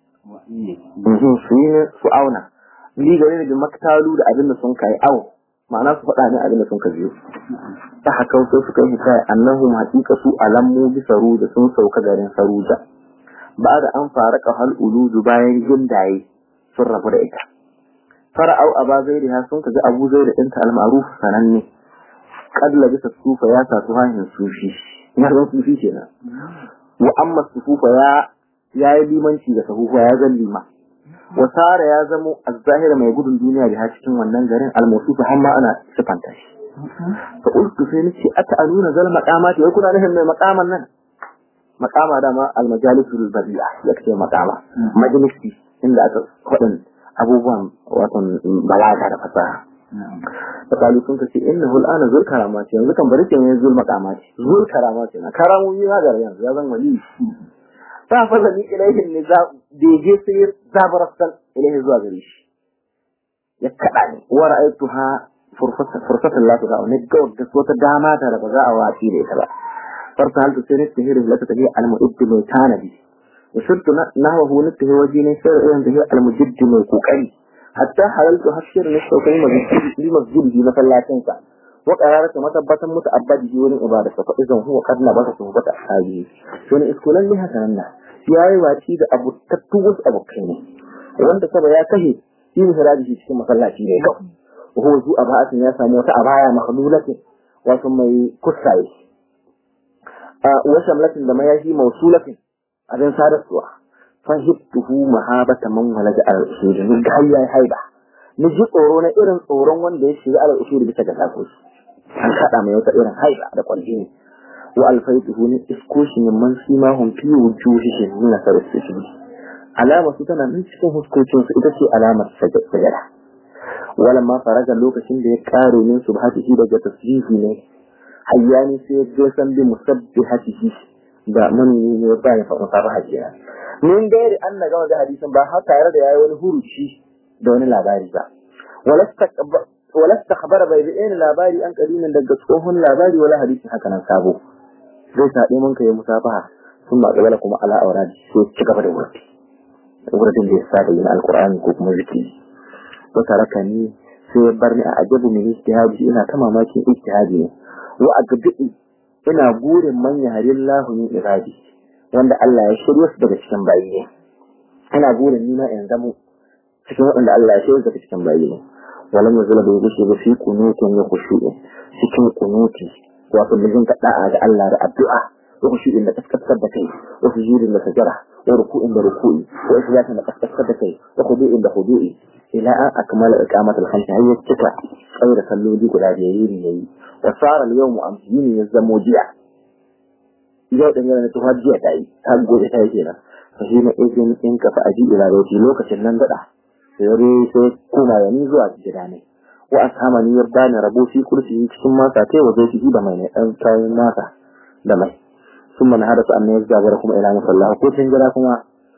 su yi su auna li gare da maktalu da abin da sun kai au ma'ana su faɗa ne abin da sun ka biyo ta haka sai suka yi hikaya annahu haƙiƙa su alammu bi saruda sun sauka garin saruda ba da an fara hal uludu bayan gindaye sun rabu da ita fara'au aba zairiha sun kaga abu zairi ɗinta al-ma'ruf sananne kad labisa sufa ya sa tuhahin sufi ya zan sufi kenan wa amma sufufa ya ya yi limanci da sahufa ya zan lima wa sara ya zamo az-zahira mai gudun duniya da cikin wannan garin al-mawsufa har ma ana sifanta shi fa ultu sai nace ata'aluna zal maqamati wai kuna nufin mai maqaman nan maqama dama al-majalisul badi'a yake maqama majalisi inda aka faɗin abubuwan watan balaga da fasaha da kalu sun kace innahu al'ana zul karamati yanzu kan bari kenan zul maqamati zul karamati na karamomi na gar yanzu ya zan wali ta fa zani ilaihin ne za deje sai zabarasal ilaihi zuwa gare shi ya kada ni wa ra'aytuha fursatan la tuqa ne ga wata wata dama ta da ba za a waci da ita ba farta hal tusirin tahirin la tabi al-mu'id mai tanadi وصرت نحوه نته وجيني سر إيران به المجد من كوكري حتى حللت هشير نشتو كلمة لمسجد في مثلا تنسى وقرارة متبتا متأبد جورين إبادة فإذا هو قد نبت صحبة أحاجه شون إسكولا لها سننا ياي واتي da abu tattugus abokai ne wanda saba ya kashe shi ne haraji shi cikin masallaci ne kawai وهو ذو أباءة ya samu wata abaya makhlulatin wato mai kusaye wa shamlatin da mayashi mausulatin abin sadarwa fahimtuhu mahabata man walaga al-usuli ni ga yayi haiba ni ji tsoro na irin tsoron wanda ya shiga al-usuli bisa ga takoshi an kada mai wata irin haiba da kwalli ne wa alfaituhu ni iskoshi min man shi ma hum fi wujuhihim min sarfihim alama su tana nan cikin huskocin su ita ce alamar sajada walamma faraga lokacin da ya kare min subhatihi daga tasbihi ne hayyani sai ya je san bi musabbihatihi da mun ne ba ya faɗa sabaha kenan mun gairi an na gama da hadisin ba har tare da yayi wani huruci da wani labari ba walasta khabara bai bi ɗaya labari an kadimin daga tsohon labari wala hadisin haka nan sabo zai saɗe mun kai musafaha sun ma gabala kuma ala aura sai ci gaba da wurdi wurdin da ya saba yin alqur'ani ko kuma zikiri to taraka ni sai ya bar ni a ajabu min ijtihadi ina ta mamakin ijtihadi ne wa agadi ina burin manya harin lahunin iradi wanda Allah ya shirya su daga cikin bayi ne ina burin nima in zamo cikin waɗanda Allah ya shirya daga cikin bayi ne walam yazula bai gushe ba fi kunutin ya khushu'i cikin kunuti wato mijin ka da'a ga Allah da addu'a wa khushu'in da kaskasar da kai wa sujudin da sajara wa ruku'in da ruku'i wa islatin da kaskasar da kai wa khudu'in da khudu'i ila an akmala iqamatul khamsa hayya cika tsaye da salloli guda biyar yayi wa sara al-yawmu amsini ya zamo jiya yau din yana to har jiya tayi har gobe tayi kenan fa shi na izin in ka fa aji ila roti lokacin nan dada sai yare sai kuma ya ni zuwa gida ne wa asama ni yarda ne rabo fi kursi cikin masa tai waje shi da mai ne dan kayan masa da mai ثم نهارت أن يزدابر كما إلى مصلى وقلت إن جراكما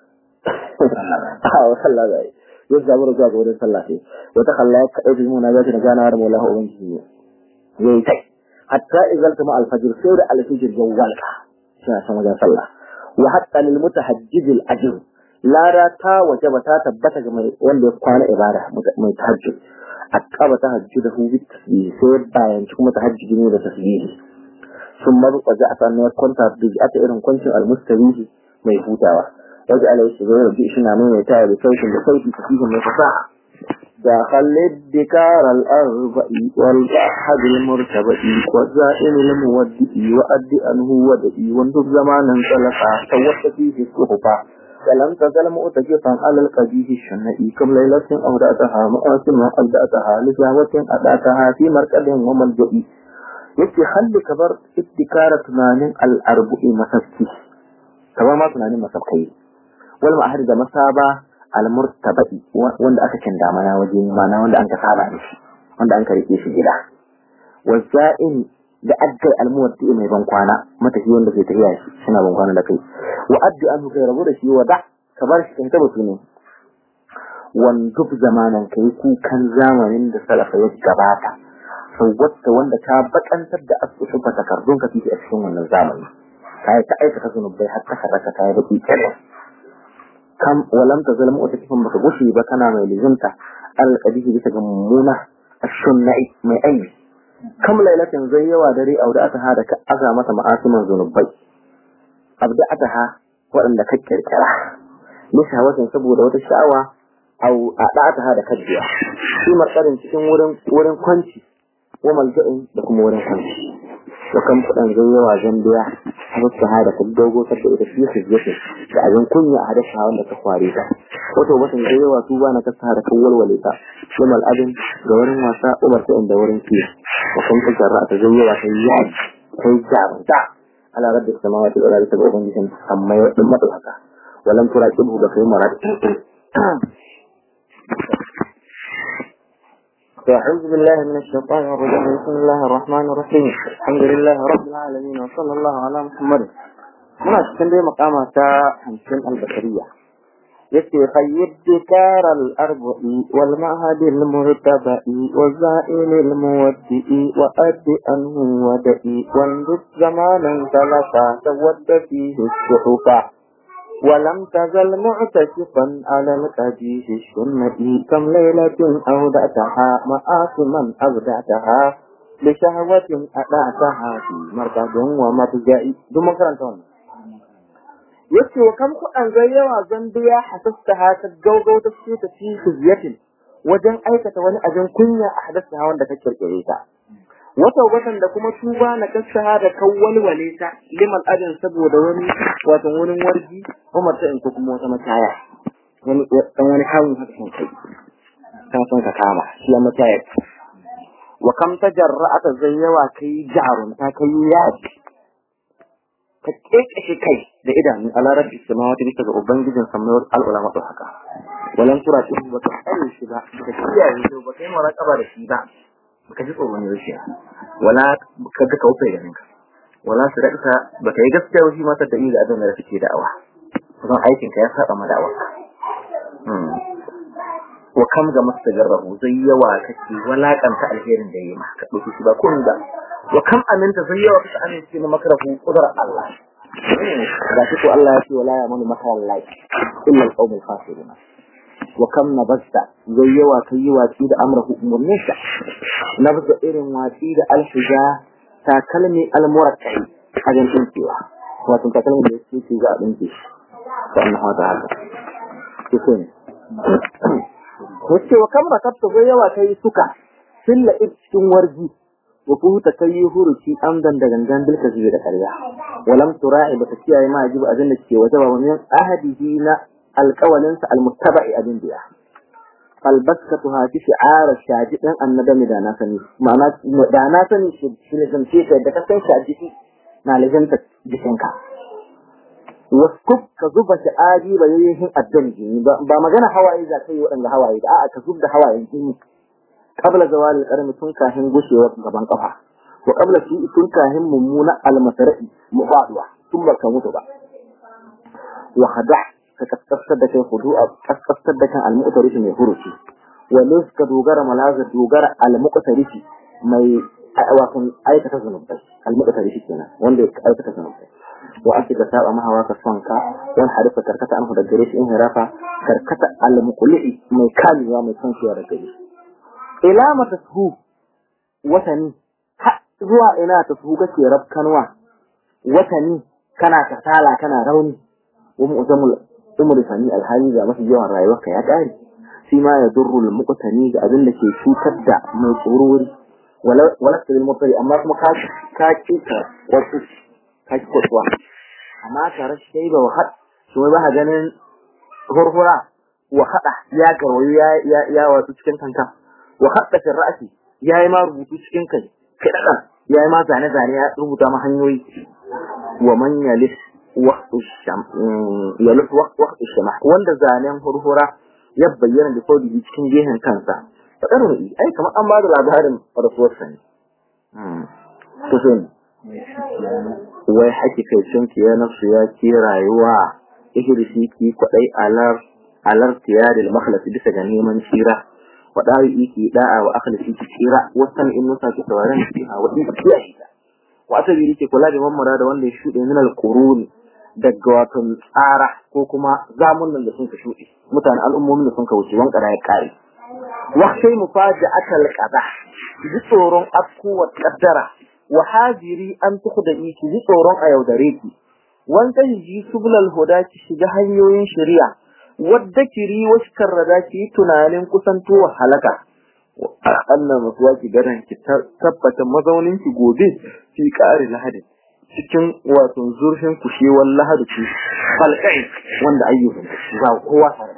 آه وصلى ذلك يزدابر جاء قول صلى فيه وتخلى يكأب المناجات نجانا ورم الله أبنجه ييتي حتى إذا التمع الفجر سير الفجر جوالك شاء سمجا صلى وحتى للمتحجج الأجر لا راتا وجبتا تبتا وان يقوان إبارة متحجج أكاب تهجده بالتسبيح سير باين كما تهجج من التسبيح ثم وجاءت أن كنت بجأت إرم كنت المستويه ميفوتاوا وجعل يشغل بإشنا من يتاع بصوت بصوت فيه من فصاحة داخل الدكار الأربع والأحد المرتبع والزائن المودئ وأدي أنه ودئي وانتب زمانا سلقا توت فيه الصحفة فلم تزل مؤتجفا على القديه الشنئي كم ليلة أودأتها مؤاسم أبدأتها لزاوة أدأتها في مركز وملجئي yake halli ka bar ittikara tunanin al'arbu'i masafki kamar ma tunanin masafkai wal ma'ahar da masaba al-murtabai wanda aka kinda mana waje mana wanda an ka saba da shi wanda an ka rike shi gida wasa'in da adda al-muwatti mai ban kwana matafi wanda ke tafiya shi suna ban kwana da kai wa addi an kai rabu da shi wa da ka bar shi kan taba ne wandub zamanan kai kukan zamanin da salafa ya gabata sauwata wanda ta bakantar da asusun fa takardun ka fiye a cikin wannan zamani kai ta aikata zunubai har ta karaka ta yi baki kare kam walam ta zalmu wata kifin baka gushi ba kana mai lizunta alqadihi bisa ga mummuna ashunna'i mai aibi kam lailatin zai yawa dare auda aka hada ka aza mata ma'asiman zunubai abda ataha waɗanda ka kirkira nisa wajen saboda wata sha'awa au a ɗata da kaddiya shi markarin cikin wurin wurin kwanci wa malja'in da kuma wurin kwanci da kan kuɗin zai yawa zan biya a wasu hada ta dogo ta da ita fiye yake da abin kunya a hadasa wanda ta kware ta wato watan zai yawa su ba na ta sa da kan walwale ta shi mal'adin ga wurin wasa umar ta inda wurin kiyo wa kan ta jarra ta zai yawa ta yi yaji ta yi jarumta ala rabbi samawati wal ardi ta ga ubangijin amma ya din madauka walam turaqibu da kai marad أعوذ بالله من الشيطان الرجيم بسم الله الرحمن الرحيم الحمد لله رب العالمين وصلى الله على محمد muna cikin dai makama ta hamsin albashariya yace khayyid dikar al-arba'i wal ma'had al-murtaba'i wa za'il al-muwaddi'i wa addi anhu wada'i wal zamanan talaka tawadda fihi suhufa ولم تزل معتكفا على القديس السنة كم ليلة أودعتها مآثما أبدعتها لشهوة أدعتها في مركز ومرجع ثم كرنتون yace wa kam kuɗan zai yawa zan biya hasasta ta gaugau ta ce ta fi fiziyatin wajen aikata wani abin kunya a hadasta wanda ka kirkire ta wata watan da kuma tuba na kasaha da kawwal waleta liman adin saboda wani wato wurin wargi Umar ta in ko kuma wata mataya wani dan wani kawun haka kan kai ta san ka kama shi ya mataya wa kam tajarra'ata zayyawa kai jarun ta kai yaji ka kekeshe kai da idanu a larabci samawati bisa ga ubangijin samayar al'ulama to haka walan tura shi ba ta kare shi ba ka kiyaye shi ba kai muraqaba da shi ba baka ji tsoron yaushe wala ka ga kaufe ganin ka wala su rika baka yi gaskiya shi ma ta da da abin da kake da'awa kuma aikin ka ya saba ma da'awa wa kam ga mustajarrahu zai yawa kake walakanta alherin da yayi maka dauki shi ba kun da wa kam aminta zai yawa kake amince na makarahu qudrar Allah ga shi ko Allah ya ce wala ya manu makarar Allah illa al-qawmul khasirun wa kam nabasta zai yawa kai yi watsi da amrahu umurninsa nabza irin watsi da alhija takalmi almurakkai a jan dinkewa wato takalmi da yake ce za a dinke shi ta Allah wa ta'ala ke ne wace wa kam rakabta zai yawa kai suka silla cikin warji wa fuhuta kai huruci amdan da gangan bilka zai da karya walam tura'i baka kiyaye ma ajibu abin da ke wata ba min ahadihi na alƙawalinsa almuttaba'i abin biya albaskatu hati shi'ara shaji dan annabi da na sani ma'ana da na sani shi ne zance ka da ka san shaji na lajanta jikinka wasu ka zuba sha'ari ba yayin addan jini ba magana hawaye za ka yi waɗanda hawaye da a'a ka zub da hawayen jini qabla zawali karmi tun kafin gushewar gaban kafa wa qabla shi tun kafin mummuna almasari mufaduwa tun baka mutu ba wa hada ka kaskastar da kai hudu a kaskastar da kan almu'tarifi mai huruci wa lis ka dogara malazar dogara almu'tarifi mai wato aikata zunubai almu'tarifi kenan wanda ya aikata zunubai wa ake ka saba mahawa ka son ka wani harifa karkata an da gare shi in hirafa karkata almuqli'i mai kamewa mai son shi da gare shi ila mata su watani zuwa ina ta su kake rabkanwa watani kana kasala kana rauni wa mu'zamul umri sani alhali ga mafi yawan rayuwarka ya kare shi ma ya durru al muqtani ga abin da ke cutar da mai tsorori wala ta bil mutari amma kuma ka ka kika wasu ka ki kwatwa amma tare shi ba wahad shi ba ha ganin hurhura wa hada ya garwayo ya ya ya wasu cikin kanka wa hadda fi ra'si yayi ma rubutu cikin kai kai dadan yayi ma zane zane ya rubuta ma hanyoyi wa man yalis waqtu sham yalis waqtu sham wanda zanen hurhura ya bayyana da saudi cikin gehen kansa fadar mu ai kamar an ba da labarin rasuwar sa ne to sai wai hakikai sun kiya nafsu ya ki rayuwa ihirsi ki kwadai alar alar tiyaril makhlasi bisa ga neman shira waɗawi iki da'a wa akhlasi ki tsira wasan in nusa ki tawaran ki a wadi kiyaye ta wa asabi yake kula da mamara da wanda ya shuɗe min al-qurun daga wato tsara ko kuma zamunan da sun ka shuɗe mutane al'ummomin da sun ka wuce wankara ya kare wa sai mufaja'atal qada ji tsoron afkuwa qaddara wa hajiri an tukhda iki ji tsoron a yaudare ki wanda ji sublal huda ki shiga hanyoyin shari'a wadda kiri wasu karrada ki tunanin kusantowa halaka annan masuwa ki garan ki tabbata mazaunin ki gobe fi ƙari lahadi cikin wato zurfin kushewar lahadi ki falkai wanda ayyukan za kowa tare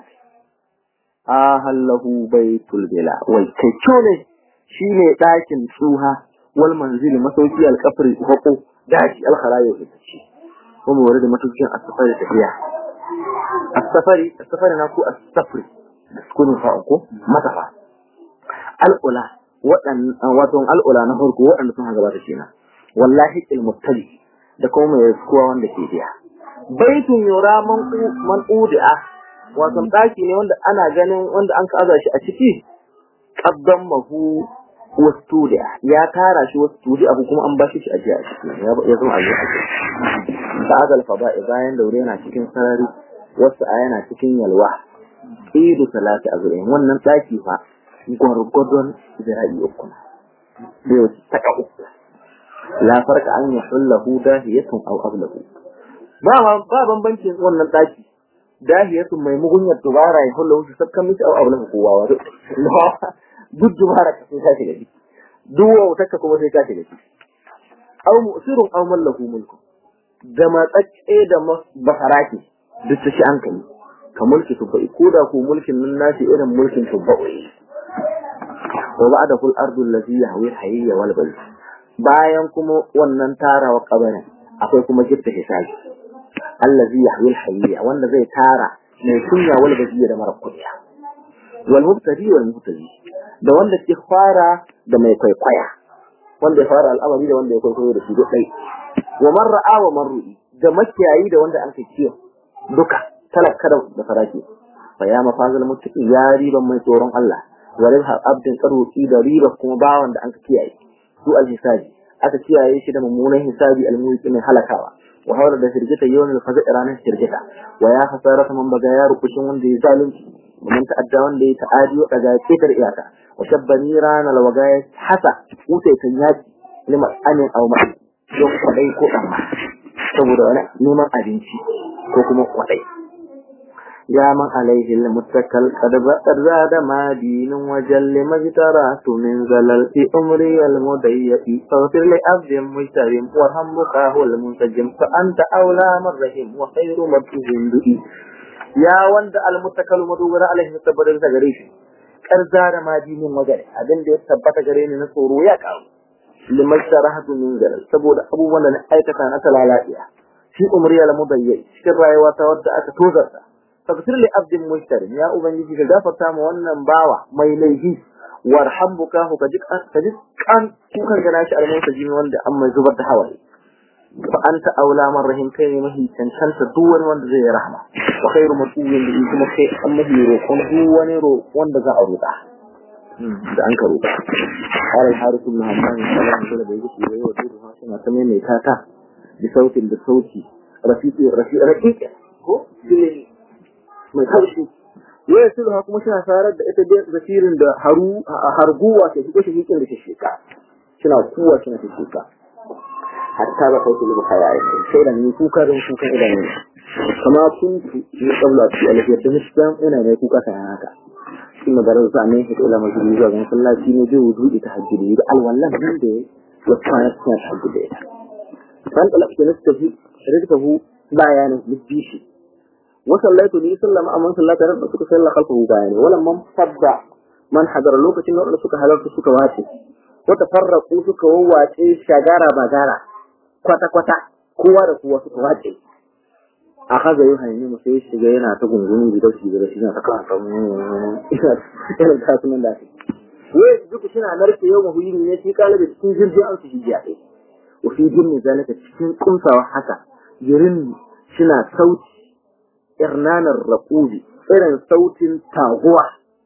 a hallahu baitul bila wai kai ne shine ɗakin tsuha wal manzili masauki alkafri hako daji alkharayo ita ce kuma wani da matukin asafari tafiya asafari asafari na ku asafari kun fa ko matafa al'ula wadan wato al'ula na farko wadanda sun gabata kenan wallahi ilmuttali da kuma mai kuwa wanda ke biya baitun yura man man udi'a wato daki ne wanda ana ganin wanda an kaza shi a ciki qaddan mahu wastudi'a ya tara shi wastudi'a kuma an bashi shi a jiya ya zama a jiya ba'ad al-fada'i bayan daure yana cikin sarari wasu a yana cikin yalwa idu salati azrain wannan daki fa gwargwadon zira'i uku bai wace taka uku la farka an yi hullahu dahiyatun aw ablahu ba ba bambancin wannan daki dahiyatun mai mugunyar dubara ya hullahu shi sakkan miki aw ablahu kowa wa duk dubara ka sai ka shiga ciki duk wautarka kuma sai ka shiga ciki aw mu'sirun aw mallahu mulku da matsacce da basaraki duk ta shi an kai ka mulki tubba'i ko da ko mulkin nan nashi irin mulkin tubba'i wa ba'da kul ardu allati yahwi hayya wal bal bayan kuma wannan tarawa kabarin akwai kuma gitta hisabi allazi yahwi hayya wanda zai tara mai kunya wal baziya da mara kunya wal mubtadi wal mubtadi da wanda ke fara da mai kwaikwaya wanda ya fara al'amari da wanda ya kwaikwayo da shi duk dai wa man ra'a wa man ru'i da makiyayi da wanda an kai kiyo duka talakka da faraki fa ya mafazal muttaqi ya riban mai tsoron Allah wa ribha abdin qaruti da riba kuma bawan da an ka kiyaye su al-hisabi aka kiyaye shi da mummunan hisabi al-mulki mai halakawa wa hawla da shirgita yawan al-faza ranar shirgita wa ya hasarata man baga ya rukushin wanda ya zalunci man ta'adda wanda ya ta'adi wa daga ketar iyaka wa shabbani rana lawagaya hasa wuce kan yaki lima anin aw ma'i don kwadai ko amma saboda wani neman abinci ko kuma kwadai ya man alaihi almuttakal qad zada ma dinun wa jalli majtaratu min zalal fi umri almudayyati faghfir li abdin mujtarim wa hammuka huwal muntajim fa anta awla marrahim wa khayru mabtuzin du'i ya wanda almuttakal madubara alaihi tabbata gare shi qad zada ma dinun wa jalli abin da ya tabbata gare ni na tsoro ya kawo liman sharahatu min zalal saboda abubuwan da na aikata na talalaiya shi umriya la mubayyi cikin rayuwa ta wadda aka tozarta tafsir li abdin mushtarin ya ubangiji ka gafarta ma wannan bawa mai laifi warham bukahu ka duk ka duk kan kukan gana shi almusa jini wanda an mai zubar da hawaye fa anta aula man rahim kai ne mahi cancanta duk wani wanda zai yi rahma wa khairu matuwin da kuma kai an mahi roƙon duk wani roƙon wanda za a roƙa da an ka roƙa قال الحارث بن همام صلى الله عليه وسلم يقول لي وتوها سنة تمام كاتا بصوت بصوت رفيق رفيق رقيق هو mai kaushi ya sulha kuma suna sarar da ita da zafirin da haru harguwa ke shigo shi hikin da shishika suna kuwa suna shishika hatta ba kai lubu kaya ya sai da ni kuka don kukan idan ne kama kuntu ni qabla fi alfiyat da misbam ina ne kuka kan haka ثم درس عنه إلى مسجد زوج صلى الله عليه وسلم وجود تهجد الولا من ده وكانت تهجد فانطلقت نفسه ردته بيان للجيش وصليت لي صلى الله عليه وسلم رب سك صلى خلفه بيان ولما فضع من حضر لوكacin da suka halarta suka wace wata farraku suka wawace shagara bagara kwata kwata kowa da kowa suka wace akaza yi hanyi mu sai shiga yana ta gungunin gidan shi da shi na ta kan kan irin kasunan da shi wai duk suna narke yau mahuyi ne shi kala da cikin jirgin an su hijiya ɗaya wa fi jinni zalika cikin kumsawa haka jirin suna sauti irnanar raƙubi irin sautin taguwa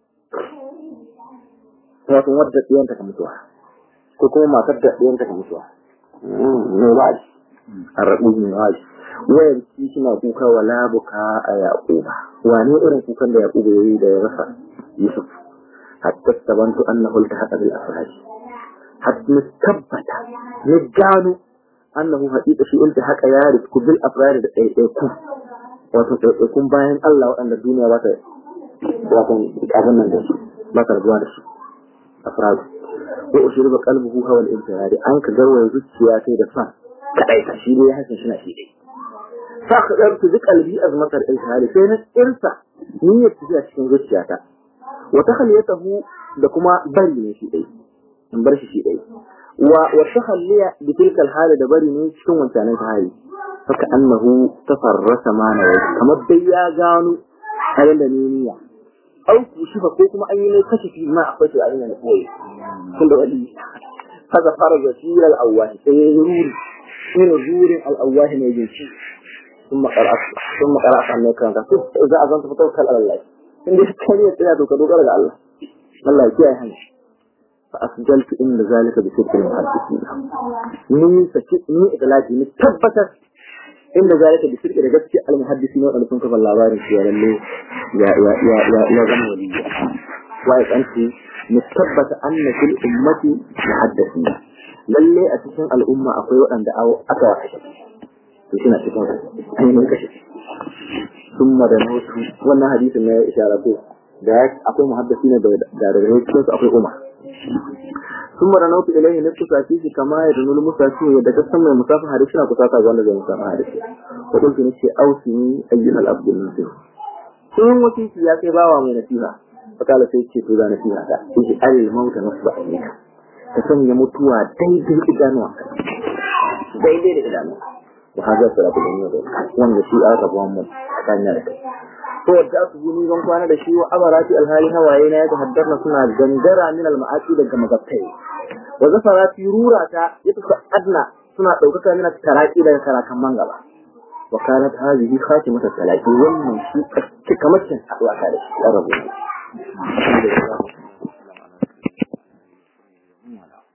wato wadda ɗiyanta ka mutuwa ko kuma matar da ɗiyanta ka mutuwa mai waji a raƙubi mai waji wayar shi suna kuka wa labuka a yaƙuba wane irin kukan da yaƙuba ya yi da ya rasa yusuf hatta sabantu annahu iltahaqa bil afraj hatta tabbata ya gano annahu haqiqa shi iltahaqa ya rizku bil afraj da ɗaiɗaiku wato ɗaiɗaikun bayan Allah waɗanda duniya ba ta wato abin nan da su ba ta rabuwa da su afraj wa ushriba qalbuhu hawa al-intiradi an ka garwaya zuciya sai da son kadai ta shi ne ya hasan shi na shi dai فأخذت بقلبي أزمة الإلهال فين إرسى نية تجاه cikin zuciyata وتخليته دكما بري شيء دai in bar shi shi dai wa wa takhalliya bi tilka al da bari ne cikin wancanin hali haka annahu tafarrasa mana wai kamar dai ya gano halin da ne niyya au ku shi ko kuma an yi ne kashi fi ma akwai shi a ina koyi kun da wali kaza fara zasira al-awwahi sai ya ruri irin rurin al-awwahi ne jinci ثم قرأت ثم قرأت عن كان إذا أذنت فتوكل على الله إن دي كلمة لا توكل على الله الله يكيه هنش فأسجلت إن ذلك بصدق المحدثين ni saki ni itlaqi ni tabbatar inda zalika bi sirri da gaskiya al-muhaddisi wanda sun kafa labarin shi ya lalle ya ya ya ya ya zama wali wa ya kanci ni tabbata anna fil ummati muhaddisin lalle a cikin al'umma akwai waɗanda aka kashe to shi na cikin ainihin kashe sun da nautu wannan hadisin na ya ishara ko da akwai muhaddisi ne da da cikin su akwai umar ثم رنوت إليه نفس ساتيه كما يرنو المساتيه يدك السمى المسافة حارسنا كساتا وانا زي مسافة حارسنا وقلت نشي أوسني أيها الأبد النسيح sun wasiki ya kai bawa mai nasiha fakala sai ce to za nasiha ta sai alil mauta nasu ba ka ka sanya mutuwa daidai idanuwa daidai da idanuwa wa haza salatu da yau wanda shi aka ba mu tsakanin da kai to da su yi ban kwana da shi wa abarati alhali hawaye na ya haddarna suna gangara min almaati daga magabtai wa zafarati rurata yata adna suna daukaka min taraki daga karakan mangaba wa kanat hadhihi khatimatu salati wannan shi kamar cin haɗuwa ta da shi ya rabu